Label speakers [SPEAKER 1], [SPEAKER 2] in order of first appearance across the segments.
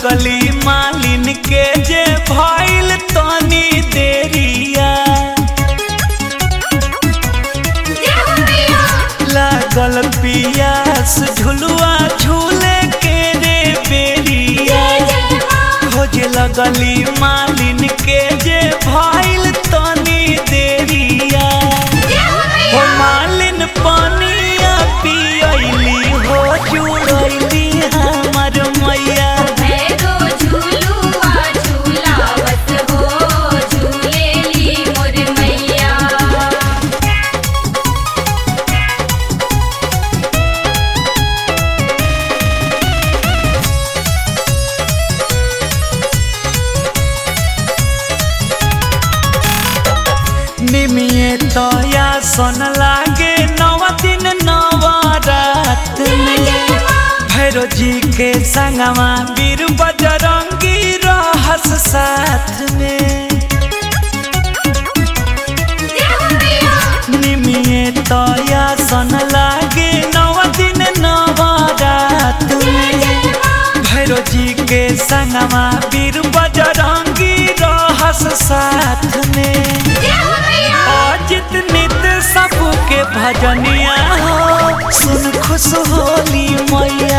[SPEAKER 1] लगली मालिन के जे भइल तनी देरिया लागल पियास झुलुआ झूले के रे बेरिया खोजे लगली मालिन के जे भइल तनी देरिया हो मालिन पनिया पियली हो जुड़ैली हमर मैया निमिये तया सन लागे नव दिन नवा रात में भैरो जी के संगवा वीर बजरंगी रहस साथ में निमिये तया सन लागे नव दिन नवा रात में भैरो जी के संगवा वीर बजरंगी रहस साथ में अजित नित सबके भजनिया हो सुन खुश होली मैया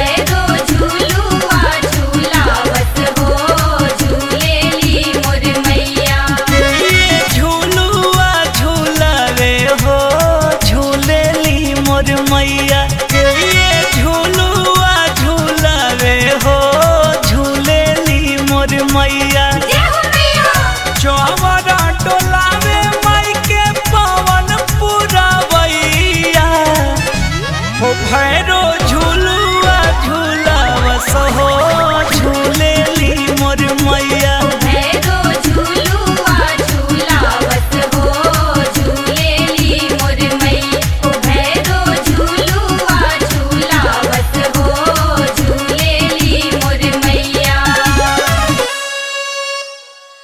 [SPEAKER 1] ये झूलुआ झूलावे हो झूलेली मोर मैया ये झूलुआ झूलावे हो झूलेली मोर मैया चौवरा डोलावे माई के पवन पुरवैया हो भैरो